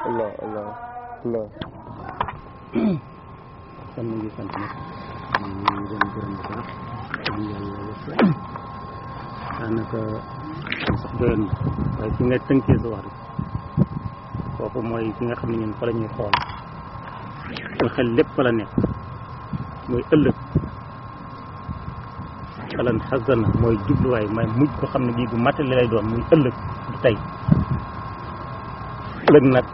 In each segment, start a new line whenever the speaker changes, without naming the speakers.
allah allah allah
kon ñu ngi sant nag ñu ngi doon gërëm bu baax ñu yàlla wërsëg daanaka sax doyoon na waaye fi nga tënkee sa wax rek foofu mooy fi nga xam ne ñun fa la ñuy xool suñu xel lépp fa la nekk mooy ëllëg falan xasana mooy jubluwaay may mujj ko xam ne bii bu matale lay doon muy ëllëg du tey ëllëg nag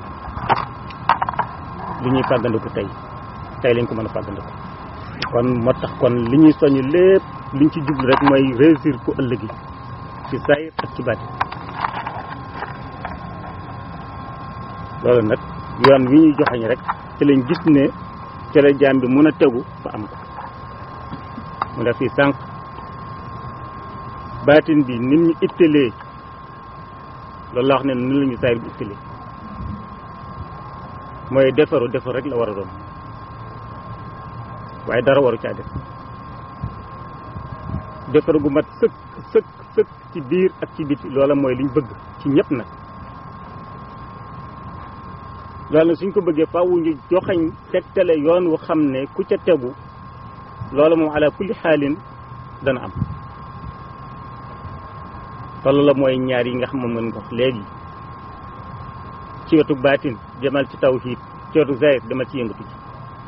li ñuy fàggandiku tey tey lañ ko mën a fàggandiku kon moo tax kon li ñuy soññ lépp liñ ci jublu rek mooy réussir ku ëllëg yi ci saayir ak ci baati loolu nag yoon wi ñuy joxañ rek ci lañ gis ne ci la jaam bi mun a tegu ba am ko mu def fii sànq baatin bi nit ñu ittalee loolu la wax ne ni la ñu saayir bi ittalee mooy defaru defaru rek la war a doon waaye dara waru caa def defaru gu mat sëkk sëkk sëkk ci biir ak ci biti loola mooy liñ bëgg ci ñëpp nag loolu nag suñ ko bëggee faaw ñu joxañ tegtale yoon wu xam ne ku ca tegu loola moom ala kulli xaalin dana am te loola mooy ñaar yi nga xam moom ngeen ko wax léegi ci wetu baatin demal ci tawhid ci wetu zahir demal ci yëngatu ci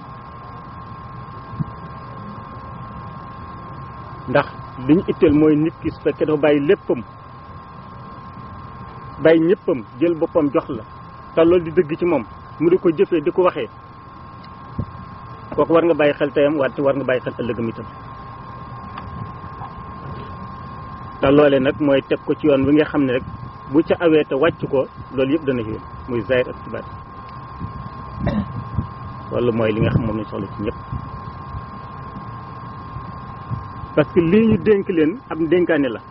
ndax li ñu itteel mooy nit ki su fekkee dafa bàyyi léppam bàyyi ñëppam jël boppam jox la te loolu di dëgg ci moom mu di ko jëfee di ko waxee kooku war nga bàyyi xel tayam wante war nga bàyyi xel ëllëgam itam te loole nag mooy teg ko ci yoon wi nga xam ne rek bu ca awee te wàcc ko loolu yëpp dana ci muy zahir ak ci baat loolu mooy li nga xam moom lañ soxla ci ñëpp parce que lii ñu dénk leen ab dénkaane la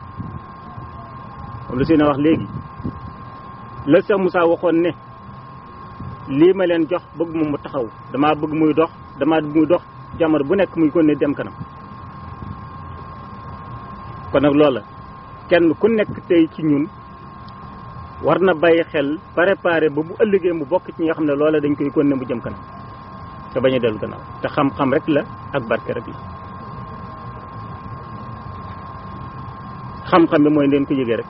moom la seen a wax léegi la Cheikh Moussa waxoon ne lii ma leen jox bëgg moom mu taxaw damaa bëgg muy dox damaa bëgg muy dox jamono bu nekk muy kon ne dem kanam kon nag loola kenn ku nekk tey ci ñun war na bàyyi xel préparé ba bu ëllëgee mu bokk ci ñi nga xam ne loola dañ koy kon ne mu jëm kanam te bañ a dellu gannaaw te xam-xam rek la ak barke rek la xam-xam bi mooy leen ko yëgee rek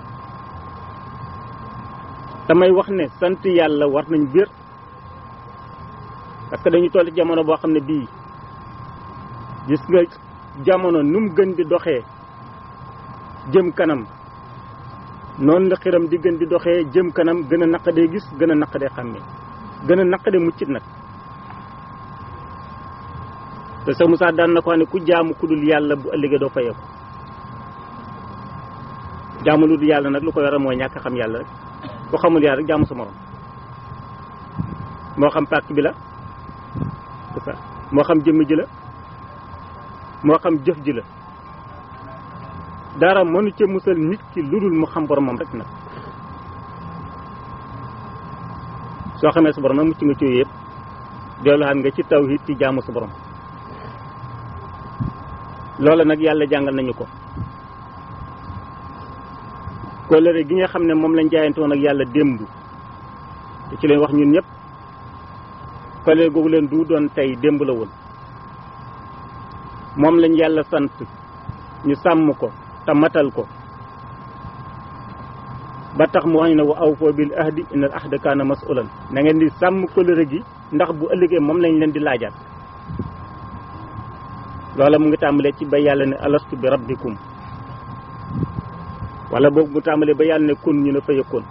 damay wax ne sant yàlla war nañ biir parce que dañu toll ci jamono boo xam ne bii gis nga jamono nu mu gën di doxee jëm kanam noonu la xiram di gën di doxee jëm kanam gën a naqadee gis gën a naqadee xàmmee gën a naqadee muccit nag te sa Moussa daan na ko xam ne ku jaamu ku dul yàlla bu ëllëgee doo fayeeku jaamu lu dul yàlla nag lu ko yore mooy ñàkk xam yàlla rek ku xamul yàlla rek jaamu sa morom moo xam pàkk bi la c'est ça moo xam jëmm ji la moo xam jëf ji la dara mënu ca musal nit ki lu dul mu xam boromam rek nag soo xamee sa borom nag mucc nga ci yëpp delluwaat nga ci tawhid ci jaamu sa borom loola nag yàlla jàngal nañu ko kóllëre gi nga xam ne moom lañ jaayante woon ak yàlla démb te ci leen wax ñun ñëpp kóllëre googu leen du doon tey démb la woon moom lañ yàlla sant ñu sàmm ko te matal ko ba tax mu wax ñu ne wa awfoo bil ahdi innal ahda kaana mas'ulan na ngeen di sàmm kóllëre gi ndax bu ëllëgee moom lañ leen di laajaat loola mu ngi tàmbalee ci ba yàlla ne alastu bi rabbikum wala boog mu tàmbalee ba yàlla ne kun ñu ne fa yëkkoon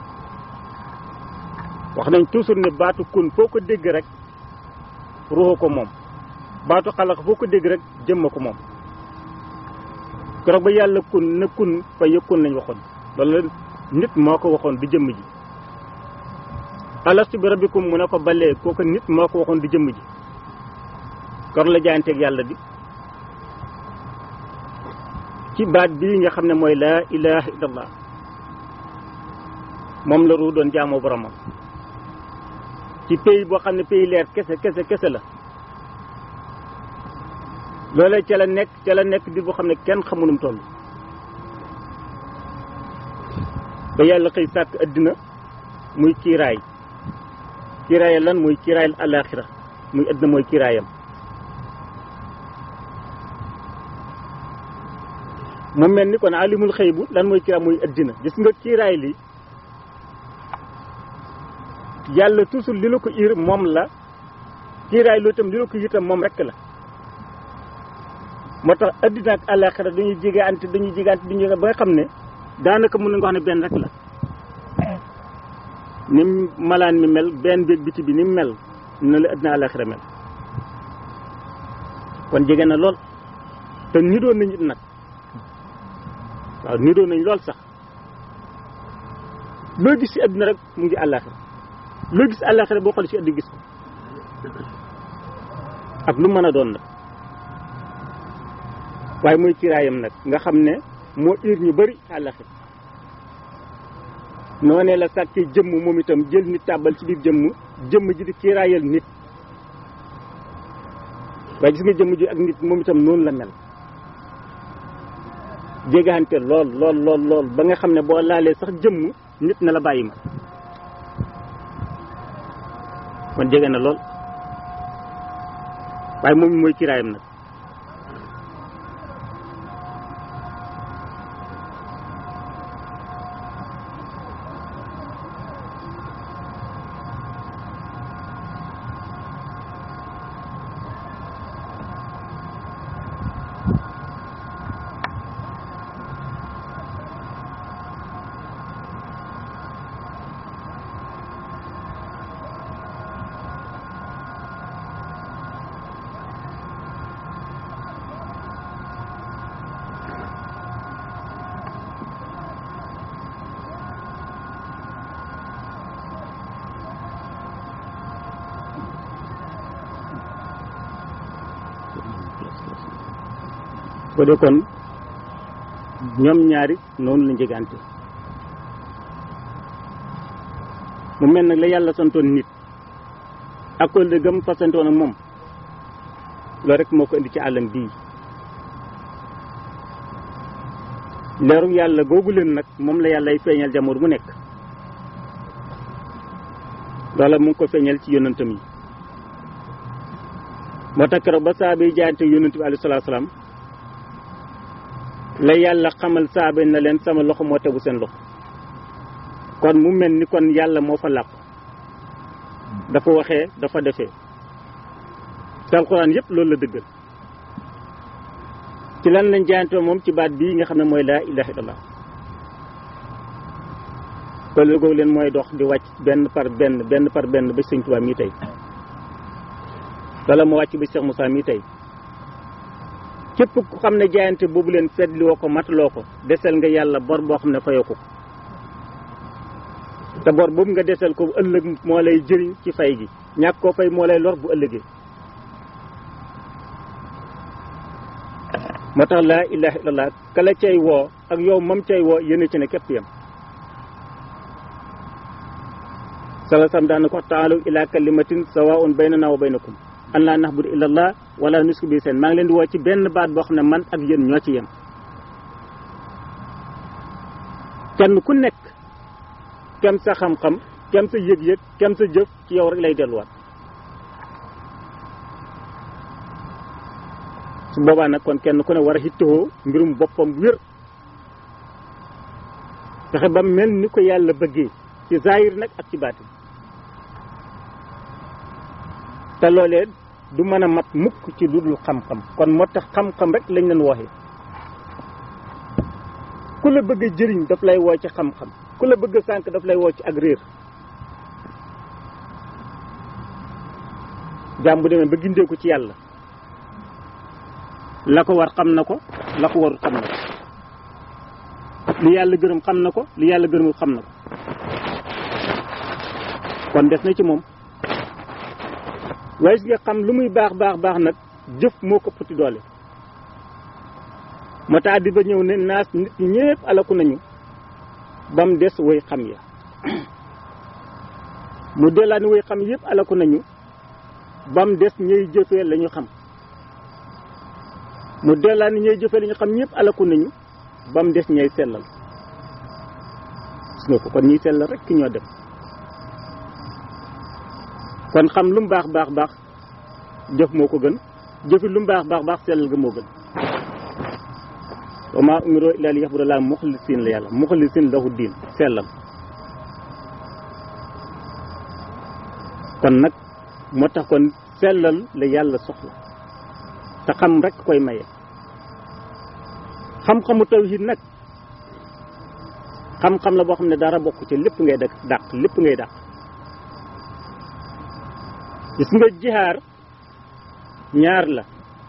wax nañ toujours ne baatu kun foo ko dégg rek ruuxu ko moom baatu xalax foo ko dégg rek jëmma ko moom keroog ba yàlla kun ne kun fa yëkkoon lañ waxoon loolu nit moo ko waxoon di jëmm ji alastu bi rabbikum mu ne ko balee kooku nit moo ko waxoon di jëmm ji kor la jaayanteeg yàlla bi ci baat bii nga xam ne mooy laa ilaha illallah moom la ruu doon jaamoo boromam ci pays boo xam ne pays leer kese kese kese la loolee ca la nekk ca la nekk di boo xam ne kenn xamunum toll ba yàlla xëy sàkk addina muy kiiraay kiiraay lan muy kiiraayal alaxira muy àddina mooy kiiraayam mu mel ni kon alimul xëy bu lan mooy kiiraay muy àddina gis nga kiiraay li yàlla toujours li la ko ir moom la kiiraay loolu itam li la ko itam moom rek la moo tax addina ak àllaaxira dañuy jege ante dañuy jege ante dañuy ba nga xam ne daanaka mën na nga wax ne benn rek la ni malaan mi mel benn béeg biti bi ni mu mel na la addina àllaaxira mel kon jege na lool te niroo nañ it nag waaw niroo nañ lool sax loo gis ci addina rek mu ngi àllaaxira loo gis àllaaxira boo xoolee ci addina gis ko ak lu mën a doon nag waaye mooy kiiraayam nag nga xam ne moo ir ñu bëri àllaxir noonee la sàkkee jëmm moom itam jël nit tàbbal ci biir jëmm jëmm ji di kiiraayal nit waaye gis nga jëmm ji ak nit moom itam noonu la mel jégaante lool lool lool lool ba nga xam ne boo laalee sax jëmm nit na la bàyyi ma kon jege na lool waaye moom mooy kiiraayam nag ko de kon ñoom ñaari noonu la njegante mu mel nag la yàlla santoon nit ak ko la gëm fasantoon ak moom loolu rek moo ko indi ci àllam bii leeru yàlla googu leen nag moom la yàlla ay feeñal jamono bu nekk loola mu ngi ko feeñal ci yonantam yi moo tax keroog ba saaba yi jaayante yonant bi alayhi salaatu salaam la yàlla xamal saaba na leen sama loxo moo tegu seen loxo kon mu mel ni kon yàlla moo fa làqu dafa waxee dafa defee te alxuraan yëpp loolu la dëggal ci lan lañ jaayante moom ci baat bii nga xam ne mooy laa ilaha illallah kon googu leen mooy dox di wàcc benn par benn benn par benn ba sëñ Tuubaa mii tey wala mu wàcc ba Cheikh Moussa mii tey képp ku xam ne jaayante boobu leen fetli woo ko mataloo ko desel nga yàlla bor boo xam ne fayoo ko te bor boobu nga desel ko ëllëg moo lay jëriñ ci fay gi ñàkk koo fay moo lay lor bu ëllëgee moo tax laa ilaha illallah kala cay woo ak yow mam cay woo yéen ci ne képp yam sala sam daana ko taalu ila kalimatin sawaun baynana wa baynakum an laa nahbudu illa allah wala nusku bi seen maa ngi leen di woo ci benn baat boo xam ne man ak yéen ñoo ci yem kenn ku nekk kem sa xam-xam kem sa yëg-yëg kem sa jëf ci yow rek lay delluwaat su boobaa nag kon kenn ku ne war a hittoo mbirum boppam wér fexe ba mel ni ko yàlla bëggee ci zahir nag ak ci baatin te loolee du mën a mat mukk ci lu dul xam-xam kon moo tax xam-xam rek lañ leen wooxee ku la bëgg a jëriñ daf lay woo ci xam-xam ku la bëgg a sànk daf lay woo ci ak réer jaam bu demee ba gindee ko ci yàlla la ko war xam na ko la ko warul xam na ko li yàlla gërëm xam na ko li yàlla gërëmul xam na ko kon des na ci moom waaye si nga xam lu muy baax baax baax nag jëf moo ko ëppati doole moo tax di ba ñëw ne naas nit ñi ñëpp alaku nañu ba mu des woy xam ya mu dellaat ni woy xam yëpp alaku nañu ba mu des ñuy jëfee la ñu xam mu dellaat ni ñuy jëfee la ñu xam ñëpp alaku nañu ba mu des ñay sellal gis nga ko kon ñiy sellal rek ki ñoo dem kon xam lu mu baax baax baax jëf moo ko gën jëfi lu mu baax baax baax sellal ga moo gën wa maa umiroo illaa li yaxbudu laa muxlisiin la yàlla muxlisiin lahu diin sellal kon nag moo tax kon sellal la yàlla soxla te xam rek koy maye xam-xamu tawhid nag xam-xam la boo xam ne dara bokk ci lépp ngay dëkk dàq lépp ngay dàq gis nga jihaar ñaar la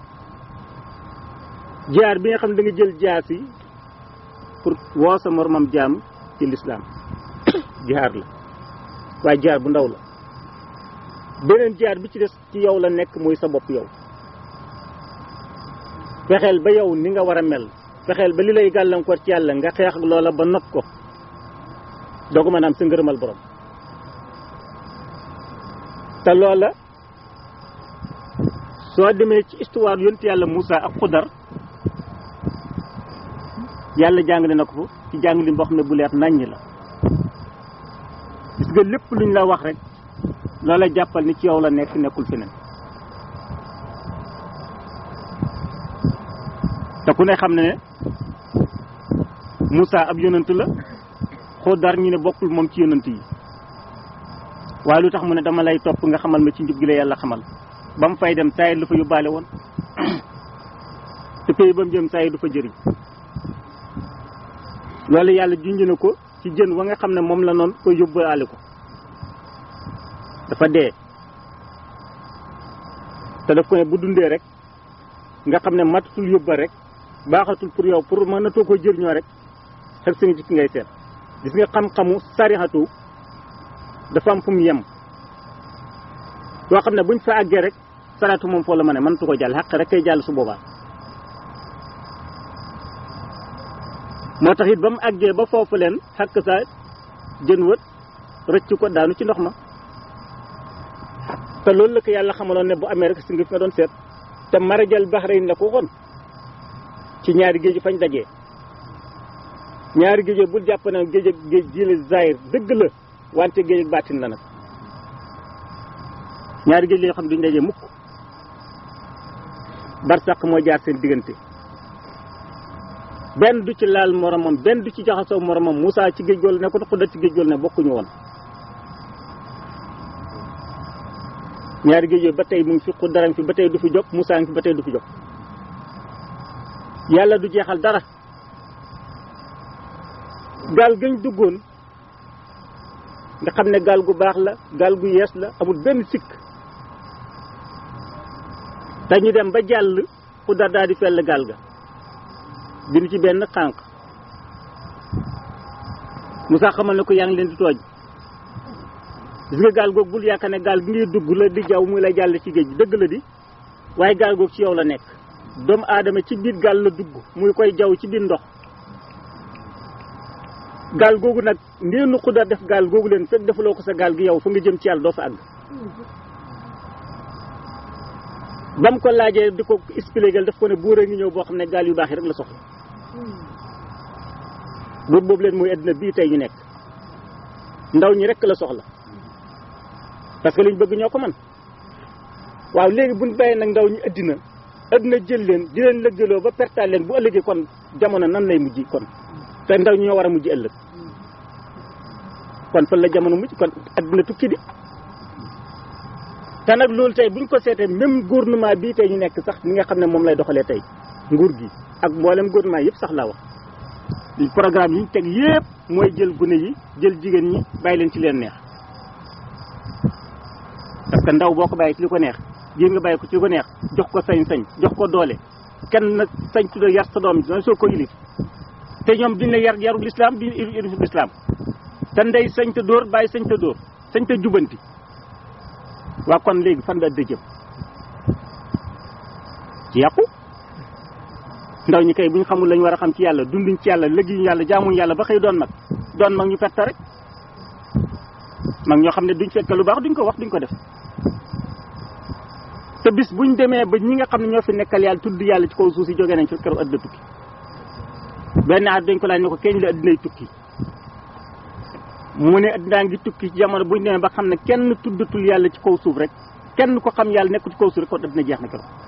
jihaar bi nga xam ne da nga jël jaas yi pour woo sa moromam jaam ci lislaam jihaar la waaye jihaar bu ndaw la beneen jihaar bi ci des ci yow la nekk muy sa bopp yow fexeel ba yow ni nga war a mel fexeel ba li lay gàllankoor ci yàlla nga xeex ak loola ba not ko doo ko mën a am sa ngërëmal borom te loola soo demee ci histoire yonent yàlla Moussa ak Xudar yàlla jàngale na ko ci jàngale boo xam ne bu leer naññ la gis nga lépp luñ la wax rek loola jàppal ni ci yow la nekk nekkul feneen te ku ne xam ne ne Moussa ab yonant la Xudar ñu ne bokkul moom ci yonant yi waaye lu tax mu ne dama lay topp nga xamal ma ci njub gi la yàlla xamal ba mu fay dem saa yi lu fa yóbbaale woon te pays ba mu jëm saa yi du fa jëriñ loolu yàlla junj na ko ci jën wa nga xam ne moom la noonu ko yóbbaale ko dafa dee te daf ko ne bu dundee rek nga xam ne matatul yóbba rek baaxatul pour yow pour mënatoo ko jëriñoo rek xel si nga jikki ngay seet gis nga xam-xamu sarixatu dafa am fu mu yem yoo xam ne buñ fa àggee rek salaatu moom foo la ma ne mënatu ko jàll xaq rek kay jàll su boobaa moo tax it ba mu àggee ba foofu leen xàq sa jën wët rëcc ko daanu ci ndox ma te loolu la ko yàlla xamaloon ne bu amee rek si nga fi nga doon seet te marajal baxrayn la ko waxoon ci ñaari géej fañ dajee ñaari géej bul jàpp na géej ak géej ji la zahir dëgg la wante géej ak baatin la nag ñaari géej la yoo xam ne duñ dajee mukk barsàq moo jaar seen diggante benn du ci laal moromam benn du ci jaxasoo moromam Moussa ci géej gool ne ko Xudar ci géej gool ne bokkuñu woon ñaari géej yooyu ba tey mu ngi fi Xudar fi ba tey du fi jóg Moussa ngi fi ba tey du fi jóg yàlla du jeexal dara gaal gañ duggoon nga xam ne gaal gu baax la gaal gu yees la amul benn sikk te ñu dem ba jàll Xudar daal di fell gaal ga bind ci benn xànq Moussa xamal ne ko yaa ngi leen di tooj gis nga gaal googu bul yaakaar ne gaal gi ngay dugg la di jaww muy la jàll ci géej gi dëgg la di waaye gaal googu ci yow la nekk doomu aadama ci biir gaal la dugg muy koy jaww ci biir ndox gaal googu nag ndeenu Xudar def gaal googu leen fekk defuloo ko sa gaal gi yow fa nga jëm ci yàlla doo fa àgg ba mu ko laajee di ko expliquer daf ko ne buur a ngi ñëw boo xam ne gaal yu baax yi rek la soxla buur boobu leen mooy addina bii tey ñu nekk ndaw ñi rek la soxla parce que liñ bëgg ñoo ko man waaw léegi buñ bàyyee nag ndaw ñi addina addina jël leen di leen lëggaloo ba pertaal leen bu ëllëgee kon jamono nan lay mujj kon te ndaw ñi ñoo war a mujj ëllëg kon fan la jamono mujj kon addina tukki di te nag loolu tey buñ ko seetee même gouvernement bii tey ñu nekk sax ni nga xam ne moom lay doxalee tey nguur gi ak mboolem gouvernement yëpp sax laa wax programme yi ñu teg yëpp mooy jël gune yi jël jigéen ñi bàyyi leen ci leen neex parce que ndaw boo ko bàyyi ci li ko neex jigéen nga bàyyi ko ci li ko neex jox ko sañ-sañ jox ko doole kenn nag sañ tudda yar sa doom yi soo ko yilif te ñoom duñ la yar yarul islam duñ yarul islam te ndey sañ te dóor bàyyi sañ te dóor sañ te jubanti waa kon léegi fan la dëjëm ci yàqu ndaw ñi kay bu ñu xamul lañu war a xam ci yàlla dunduñ ci yàlla lëggiñu yàlla jaamuñ yàlla ba xëy doon mag doon mag ñu perte rek mag ñoo xam ne duñ fekk lu baax duñ ko wax duñ ko def te bis buñ demee ba ñi nga xam ne ñoo fi nekkal yàlla tudd yàlla ci kaw suuf si jógee nañ fi keroog addina tukki benn at dañ ko laaj ne ko keñ la addinay tukki mu ne addinaa ngi tukki ci jamono buñ demee ba xam ne kenn tuddatul yàlla ci kaw suuf rek kenn ko xam yàlla nekk ci kaw suuf rek kon addina jeex na keroog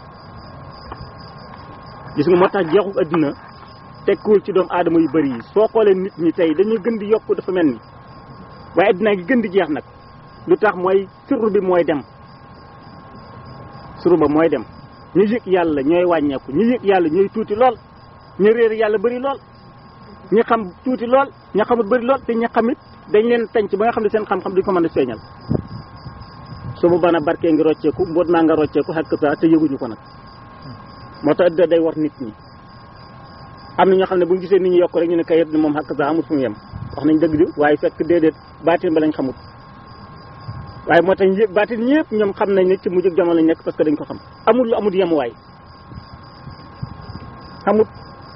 gis nga moo tax jeexu addina tekkiwul ci doomu aadama yu bëri yi soo xoolee nit ñi tey dañuy gën di yokk dafa mel ni waaye addinaa ngi gën di jeex nag lu tax mooy sirru bi mooy dem sirru ba mooy dem ñu yëg yàlla ñooy wàññeeku ñu yëg yàlla ñooy tuuti lool ñu réer yàlla bëri lool ñi xam tuuti lool ña xamut bëri lool te ñi xamit dañ leen tànc ba nga xam ne seen xam-xam duñ ko mën a feeñal su bu bana barkee ngi rocceeku mboot maa nga rocceeku xakk sa te yëguñu ko nag moo tax addina day war nit ñi am na ñoo xam ne bu ñu gisee nit ñi yokk rek ñu ne kayit ni moom xakk sa amul fu mu yem wax nañ dëgg di waaye fekk déedéet baatin ba lañ xamut waaye moo tax yëpp baatin ñëpp ñoom xam nañ ne ci mujj jamono lañ nekk parce que dañ ko xam amul lu amul yemuwaay xamut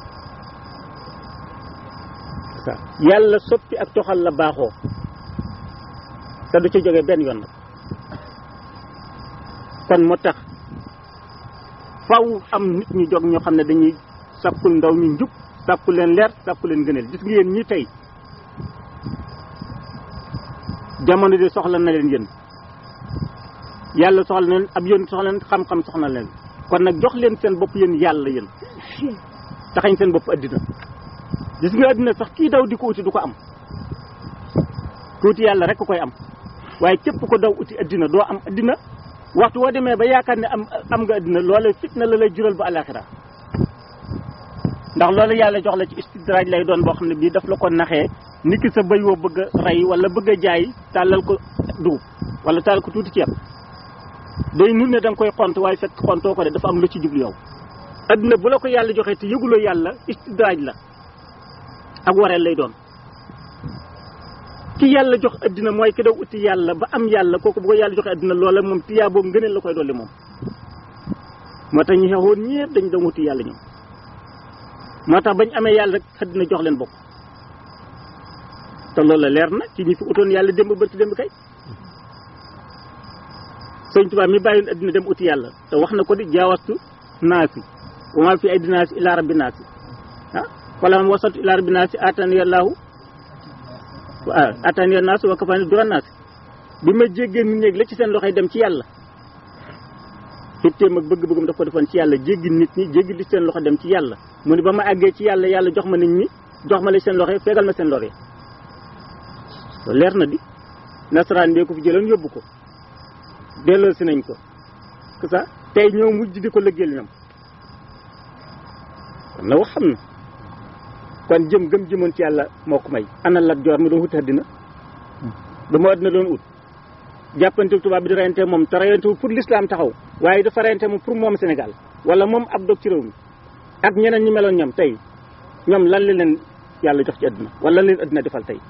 sa yàlla soppi ak toxal la baaxoo te du ci jógee benn yoon nag kon moo tax faw am nit ñu jóg ñoo xam ne dañuy sàkkul ndaw ñu njub sàkku leen leer sàkku leen gëneel gis nga yéen ñi tey jamono di soxla na leen yéen yàlla soxla na leen ab yoon soxla leen xam-xam soxla na leen kon nag jox leen seen bopp yéen yàlla yéen taxañ seen bopp addina gis nga addina sax kii daw di ko uti du ko am tuuti yàlla rek koy am waaye képp ko daw uti addina doo am addina waxtu woo demee ba yaakaar ne am am nga addina loola fitna la lay jural ba alaxira ndax loolu yàlla jox la ci istidraaj lay doon boo xam ne bii daf la ko naxee nit ki sa bëy woo bëgg a rey wala bëgg a jaay tàllal ko dugub wala tàllal ko tuuti ceeb day nur ne da nga koy xont waaye fekk xontoo ko de dafa am lu ci jublu yow addina bu la ko yàlla joxee te yëguloo yàlla istidraaj la ak wareel lay doon ki yàlla jox addina mooy ki daw uti yàlla ba am yàlla kooku bu ko yàlla joxe addina loola moom tiyaa boobu ngëneel la koy dolli moom moo tax ñu xeexoon ñëpp dañu doon wuti yàlla ñoom moo tax bañ amee yàlla rek addina jox leen bopp te loolu la leer na ci ñi fi utoon yàlla démb bërki démb kay sëñ Tuubaa mi bàyyoon addina dem uti yàlla te wax na ko di jaawastu naasi wa maa fi ay dinaasi ilaa rabbi naasi ah wala man wasatu ilaa rabbi naasi atani yàllaahu waaw atani naasi wa kafaani dura naasi bi ma jéggee nit ñeeg la ci seen loxoy dem ci yàlla xitteem ak bëgg-bëggam daf ko defoon ci yàlla jéggi nit ñi jéggi li seen loxo dem ci yàlla mu ni ba ma àggee ci yàlla yàlla jox ma nit ñi jox ma la seen loxo fegal ma seen lore loolu leer na di nasaraan bee ko fi jëloon yóbbu ko delloo si nañ ko que ça tey ñoo mujj di ko lëggeel ñoom kon na wax xam na kon jëm gëm jëmoon ci yàlla moo ko may ana lat joor mi doon wuti àddina ba mu àddina doon ut jàppante tubaab bi di reyante moom te reyante pour l'islam taxaw waaye dafa reyante moom pour moom Sénégal wala moom ab dog ci réew mi ak ñeneen ñi meloon ñoom tey ñoom lan la leen yàlla jox ci àddina wala lan leen àddina defal tey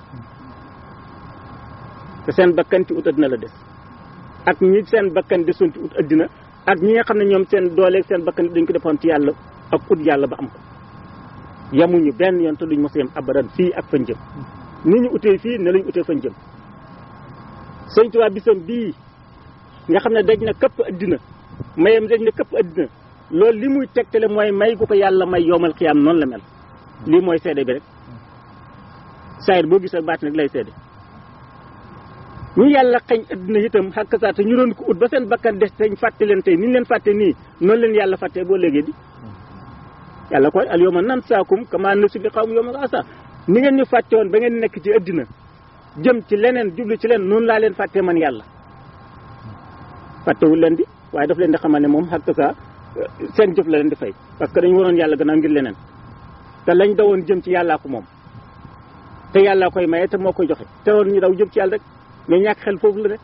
te seen bakkan ci ut àddina la des ak ñi seen bakkan desoon ci ut àddina ak ñi nga xam ne ñoom seen dooleeg seen bakkan dañ ko defoon ci yàlla ak ut yàlla ba am ko yamuñu benn yoon te duñ mos a yem abadan fii ak fañ jëm ni ñu utee fii ne lañ utee fañ jëm sëñ Tuubaa bisam bii nga xam ne daj na këpp addina mayam daj na këpp addina loolu li muy tegtale mooy may gu ko yàlla may yowmal xiyaam noonu la mel lii mooy seede bi rek saayir boo gis ak baat nag lay seede ñu yàlla xañ addina itam xàkk saa te ñu doon ko ut ba seen bakkan des teñ fàtte leen tey ni ñu leen fàtte nii noonu leen yàlla fàtte boo léegi di yàlla koy al yawma nansaakum kama nasu liqaahum yawmal asa ni ngeen ñu fàtte woon ba ngeen nekk ci addina jëm ci leneen jublu ci leen noonu laa leen fàtte man yàlla fàttewul leen di waaye daf leen di xamal ne moom xàkk saa seen jëf la leen di fay parce que dañu waroon yàlla gannaaw ngir leneen te lañ dawoon jëm ci yàllaa ko moom te yàllaa koy maye te moo koy joxe te woon ñu daw jëm ci yàlla rek mais ñàkk xel foofu la rek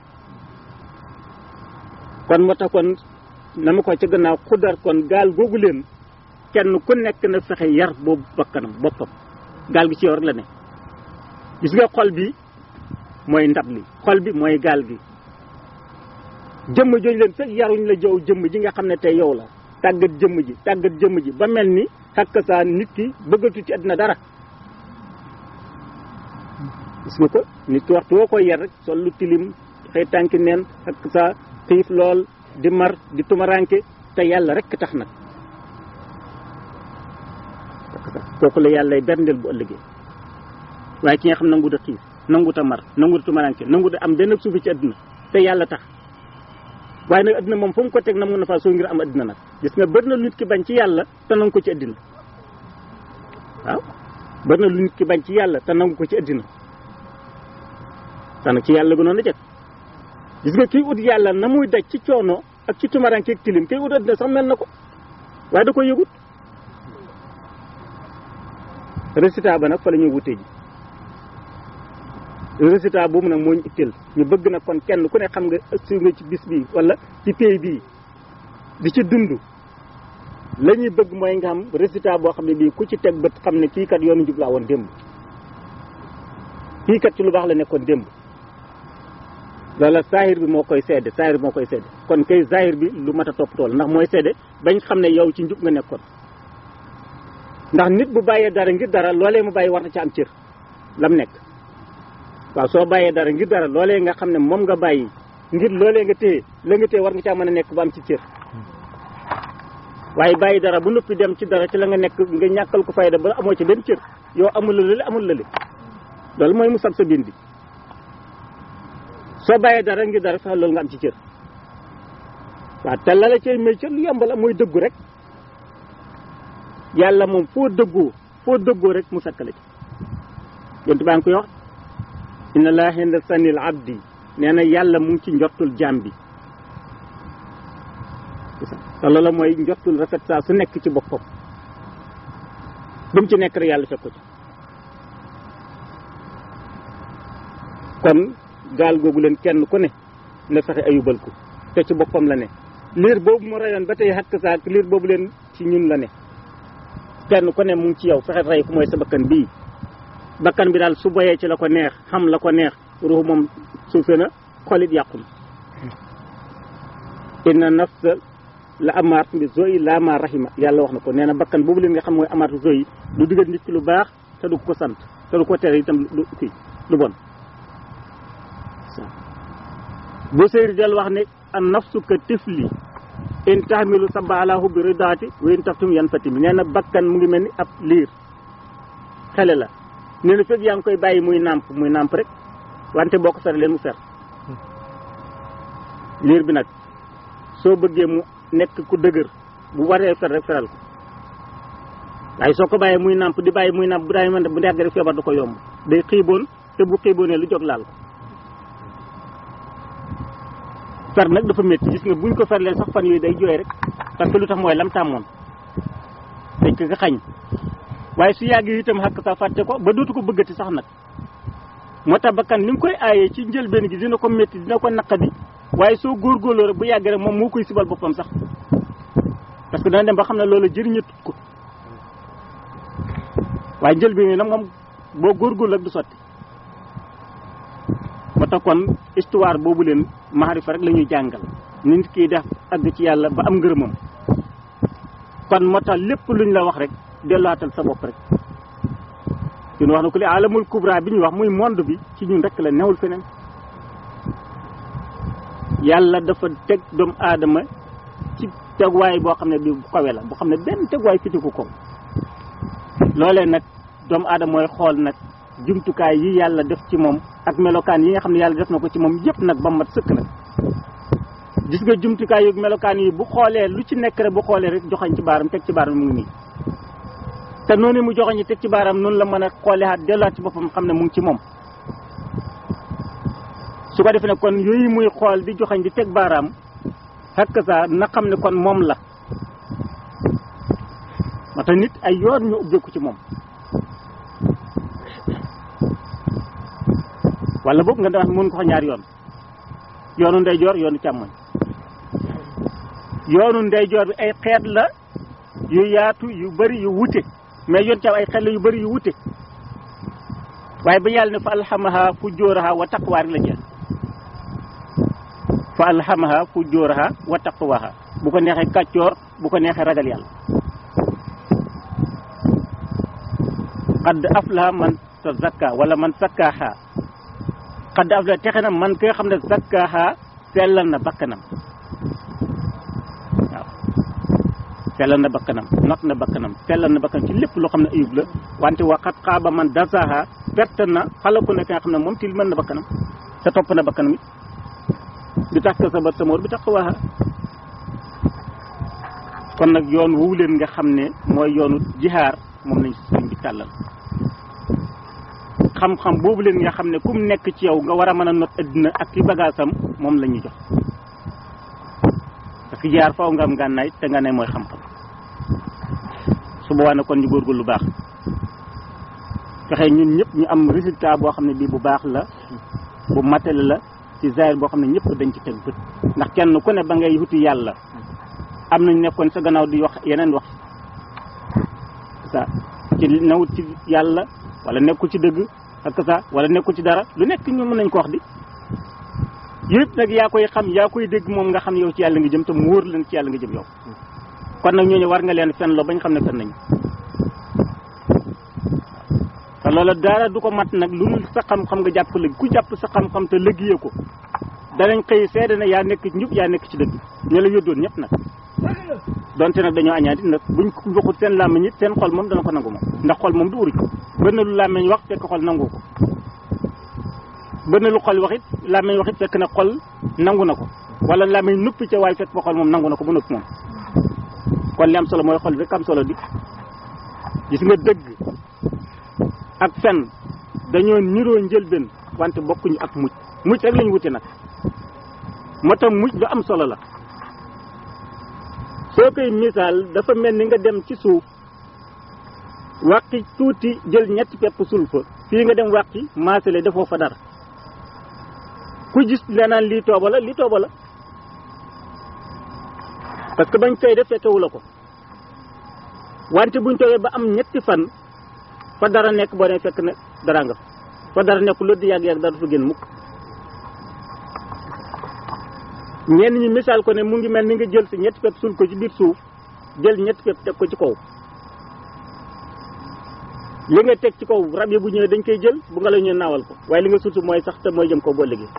kon moo tax kon na ma ko ca gannaaw xudar kon gaal googu leen kenn ku nekk na fexe yar boobu bakkanam boppam gaal gi ci yow rek la ne gis nga xol bi mooy ndab li xol bi mooy gaal gi jëmm jooju leen fekk yaruñ la jow jëmm ji nga xam ne tey yow la tàggat jëmm ji tàggat jëmm ji ba mel ni xakk saa nit ki bëggatu ci àddina dara gis nga ko nit ki waxtu woo koy yar rek sol lu tilim xëy tànki neen xakk saa xiif lool di mar di tumaranke te yàlla rek tax nag kooku la yàlla berndeel bu ëllëgee waaye ki nga xam nangu da xiif nangut a mar nangut a tumaranke nangut a am benn suufi ci adduna te yàlla tax waaye nag adduna moom fu mu ko teg na mun na faa soo ngir am adduna nag gis nga bëri na lu nit ki bañ ci yàlla te nangu ko ci addina waaw bëri na lu nit ki bañ ci yàlla te nangu ko ci addina te nag ci yàlla gënoon a jëkk gis nga kii ut yàlla na muy daj ci coono ak ci tumaranke ak tilim kii ut addina sax mel na ko waaye da koy yëgut résultat ba nag fa la ñuy wutee ji résultat boobu nag moo ñu itteel ñu bëgg nag kon kenn ku ne xam nga si nga ci bis bii wala ci pays bii di ci dund la ñuy bëgg mooy nga xam résultat boo xam ne bii ku ci teg bët xam ne kii kat yoonu njub laa woon démb kii kat ci lu baax la nekkoon démb loola saahir bi moo koy seede saahir bi moo koy seede kon kay zahir bi lu mat a toppatoo la ndax mooy seede bañ xam ne yow ci njub nga nekkoon ndax nit bu bàyyee dara ngir dara loolee mu bàyyi war na ca am cër lam nekk waaw soo bàyyee dara ngir dara loolee nga xam ne moom nga bàyyi ngir loolee nga téye la nga téye war nga caa mën a nekk ba am ci cër waaye bàyyi dara bu noppi dem ci dara ci la nga nekk nga ñàkkal ko fayda ba amoo ci benn cër yow amul la lële amul lële loolu mooy mu sab sa biin bi soo bàyyee dara ngir dara fexe loolu nga am ci cër waaw te la la cay may cër lu yomb la mooy dëggu rek yàlla moom foo dëggoo foo dëggoo rek mu sakk la ci yontu baa ngi koy wax inna laa hinda sanil abdi nee na yàlla mu ngi ci njottul jaam bi te loola mooy njottul rafet saa su nekk ci boppam bu mu ci nekk rek yàlla fekk ko ci kon gaal googu leen kenn ku ne na fexe ayubal ko te ci boppam la ne liir boobu mu rayoon ba tey xakk saak liir boobu leen ci ñun la ne kenn ku ne mu ngi ci yow fexe rey ko mooy sa bakkan bii bakkan bi daal su boyee ci la ko neex xam la ko neex ruux moom suufe na xolit yàqu na inna nafsa la amaat bi zoyi laa ma rahima yàlla wax na ko nee na bakkan boobu leen nga xam mooy amaatu zoyi du digal nit ki lu baax te du ko sant te du ko tere itam lu kii lu bon bu séeri del wax ne an nafsu ka tifli in tahmilu saba ala hubbi ridaati wa in taftum yan fatimi nee na bakkan mu ngi mel ni ab liir xele la nee na fekk yaa ngi koy bàyyi muy nàmp muy nàmp rek wante boo ko fere leen mu fer liir bi nag soo bëggee mu nekk ku dëgër bu waree fer rek feral ko waaye soo ko bàyyee muy nàmp di bàyyi muy nàmp bu daay mën bu ndegg rek feebar da ko yomb day xiiboon te bu xiiboonee lu jóg laal ko fer nag dafa métti gis nga buñ ko ferlee sax fan yooyu day jooy rek parce que lu tax mooy lam tàmmoon dañ ko xañ waaye su yàggee itam xàkk sa fàtte ko ba dootu ko bëggati sax nag moo tax bakkan ni nga koy aayee ci njëlbeen gi dina ko métti dina ko naqadi waaye soo góorgóorloo rek bu yàggee rek moom moo koy sibal boppam sax parce que dana dem ba xam ne loolu jëriñatut ko waaye njëlbeen gi nag moom boo góorgóorlu rek du sotti moo tax kon histoire boobu leen maarifa rek la ñuy jàngal nit kiy def àgg ci yàlla ba am ngërëmam kon moo tax lépp luñ la wax rek delluwaatal sa bopp rek ñun wax na ko li alamul kubra bi ñuy wax muy monde bi ci ñun rek la newul feneen yàlla dafa teg doomu aadama ci tegwaay boo xam ne bi bu kawe la boo xam ne benn tegwaay fitiku ko loolee nag doomu aadama mooy xool nag jumtukaay yi yàlla def ci moom ak melokaan yi nga xam ne yàlla def na ko ci moom yëpp nag ba mat sëkk nag gis nga jumtukaay yu melokaan yi bu xoolee lu ci nekk rek bu xoolee rek joxañ ci baaram teg ci baaram mu ngi nii te noonu mu joxañ teg ci baaram noonu la mën a xoolee at delluwaat ci boppam xam ne mu ngi ci moom su ko defee ne kon yooyu muy xool di joxañ di teg baaraam xakk saa na xam ne kon moom la moo tax nit ay yoon ñu ubbeeku ci moom wala boog nga wax mën ko wax ñaari yoon yoonu ndeyjoor yoonu càmmoñ yoonu ndeyjoor bi ay xeet la yu yaatu yu bari yu wute mais yoon càmm ay xeet la yu bari yu wute waaye ba yàlla ne fa alhamaha fujooraha wa taqwa rek la jeex fa alhamaha fujooraha wa taqwaha bu ko neexee kàccoor bu ko neexee ragal yàlla qad aflaha man tazakka wala man sakkaaha qad aflaha texe na man ki nga xam ne zakkaaha sellal na bakkanam waaw sellal na bakkanam not na bakkanam sellal na bakkanam ci lépp loo xam ne ayub la wante waxat xaaba man dasaha perte na xalaku ne ki nga xam ne moom til mën na bakkanam te topp na bakkanam it bi tax ka sa bat sa moor bi tax waaxa kon nag yoon woowu leen nga xam ne mooy yoonu jihaar moom lañ sëriñ bi tàllal xam-xam boobu leen nga xam ne kum nekk ci yow nga war a mën a not addina ak ki bagaasam moom la ñuy jox parce que jihaar faaw nga am ngànnaay te nga ne mooy xam-xam su boobaa ne kon ñu góorgóorlu lu baax fexe ñun ñëpp ñu am résultat boo xam ne bii bu baax la bu matale la ci zahir boo xam ne ñëpp dañ ci teg bët ndax kenn ku ne ba ngay wuti yàlla am nañ nekkoon sa gannaaw di wax yeneen wax ça ci nawut ci yàlla wala nekkul ci dëgg ak ça wala nekkul ci dara lu nekk ñu mën nañ ko wax di yëpp nag yaa koy xam yaa koy dégg moom nga xam yow ci yàlla nga jëm te mu wóor leen ci yàlla nga jëm yow kon nag ñooñu war nga leen fen loo bañ xam ne fen nañu te loola dara du ko mat nag lu dul sa xam-xam nga jàpp lëg ku jàpp sa xam-xam te lëggee ko danañ xëy seede ne yaa nekk ci njub yaa nekk ci dëgg ñu la yóddoon ñëpp nag donte nag dañoo añaati nag buñ ko waxut seen làmmiñ it seen xol moom dana ko nangu moom ndax xol moom du uruj bën na lu làmmiñ wax fekk xol nangu ko bën na lu xol wax it làmmiñ wax it fekk na xol nangu na ko wala làmmiñ nuppi ca waaye fekk fa xol moom nangu na ko ba noppi moom kon li am solo mooy xol rek am solo di gis nga dëgg ak fen dañoo niroo njëlbeen wante bokkuñu ak mucc mucc rek lañu wute nag moo tax mucc lu am solo la soo koy misaal dafa mel ni nga dem ci suuf wàqi tuuti jël ñetti pepp sul fa fii nga dem wàqi maasale defoo fa dara ku gis lenaan lii tooba la lii tooba la parce que bañ koy def fekkewu la ko wante buñ toogee ba am ñetti fan fa dara nekk boo ne fekk ne dara nga fa dara nekk lu di yàgg-yàgg dara du fa génn mukk ñenn ñi misaal ko ne mu ngi mel ni nga jël si ñetti pepp sul ko ci biir suuf jël ñetti pepp teg ko ci kaw li nga teg ci kaw rab yi bu ñëwee dañ koy jël bu nga la ñëw naawal ko waaye li nga suuf mooy sax te mooy jëm kaw boo liggéey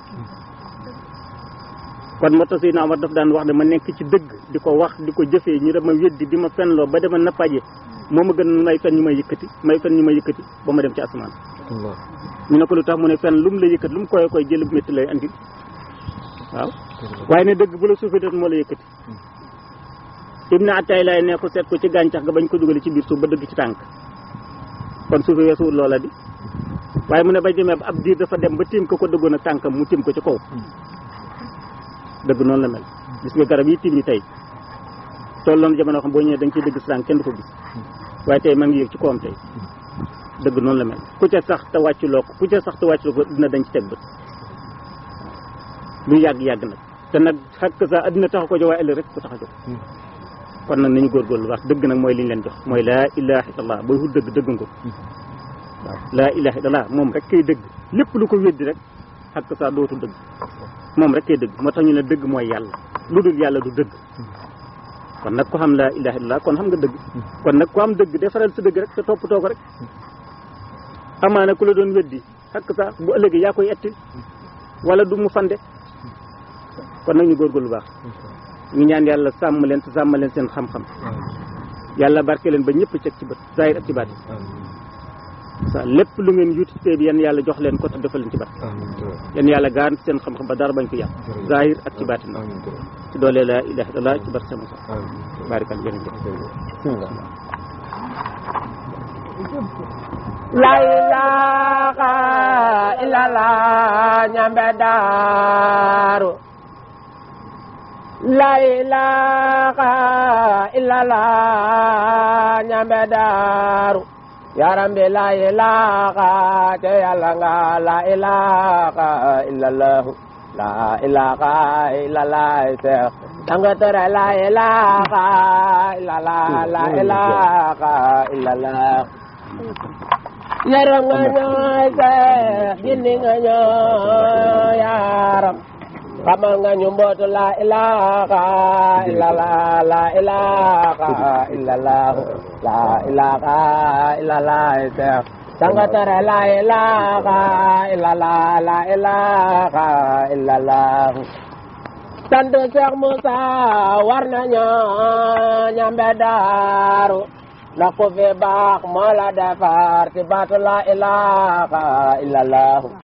kon moo tax Seydina Omar daf daan wax ne ma nekk ci dëgg di ko wax di ko jëfee ñu dama weddi di ma fenloo ba dama nappaje moo ma gën may fen ñu may yëkkati may fen ñu may yëkkati ba ma dem ci asamaan ñu ne ko lu tax mu ne fen lu mu la yëkkati lu mu koy koy jël bu métti lay andi waaw waaye ne dëgg bu la suufee doon moo la yëkkati Ibn Atay lay ne ko seet ko ci gàncax ga bañ ko dugalee ci biir suuf ba dëgg ci tànk kon suufee weesuwul loola di waaye mu ne bañ demee ba ab diir dafa dem ba tiim ko ko dëggoon ak tànkam mu tiim ko ci kaw dëgg noonu la mel gis nga garab yi tiim ñi tey tolloon jamono xam boo ñëwee da nga ciy dëgg si tànk kenn du ko gis waaye tey ma ngi yëg ci kawam tey dëgg noonu la mel ku ca sax te wàcculoo ko ku ca sax te wàcculoo ko dina dañ ci teg bët lu yàgg-yàgg nag te nag xakk sa addina tax ko jox waaye ëllëg rek ko tax a jox kon nag nañu góorgóorlu wax dëgg nag mooy li ñu leen jox mooy laa ilaha illallah booy wut dëgg dëgg nga ko waaw laa ilaha illallah moom rek kay dëgg lépp lu ko weddi rek xakk sa dootu dëgg moom rek kay dëgg moo tax ñu ne dëgg mooy yàlla lu dul yàlla du dëgg kon nag ko xam laa ilaha illallah kon xam nga dëgg kon nag ku am dëgg defaral sa dëgg rek te toppatoo ko rek amaana ku la doon weddi xakk sa bu ëllëgee yaa koy etti wala du mu fande kon nag ñu góorgóorlu baax ñu ñaan yàlla sàmm leen te sàmm leen seen xam-xam yàlla barke leen ba ñëpp ceg ci bët zahir ak ci baat sa lépp lu ngeen yuuti ci bi yan yàlla jox leen ko te defal leen ci bat yan yàlla gaan seen xam-xam ba dara bañ ko yàq zahir ak ci baatin ci doole la ilaha illallah ci barke sama sax barikal jërëjëf
La ilaha illallah ñambe daaru La ilaha illallah ñambe daaru yaram bi la ilaha te yàlla nga la ilaha illallah la ilaha illallah seex danga tere la ilaha illallah la ilaha illallah yaram nga ñooy seex gindi nga ñooy yaram xamal nga ñu mbootu la ilaha illallah la ilaha illallah la ilaha illallah seex danga tere la ilaha illallah la ilaha illallah sant Cheikh Moussa war nañu ñambe daaru ndax ku fi baax moo la defar ci baatu la ilaha illallah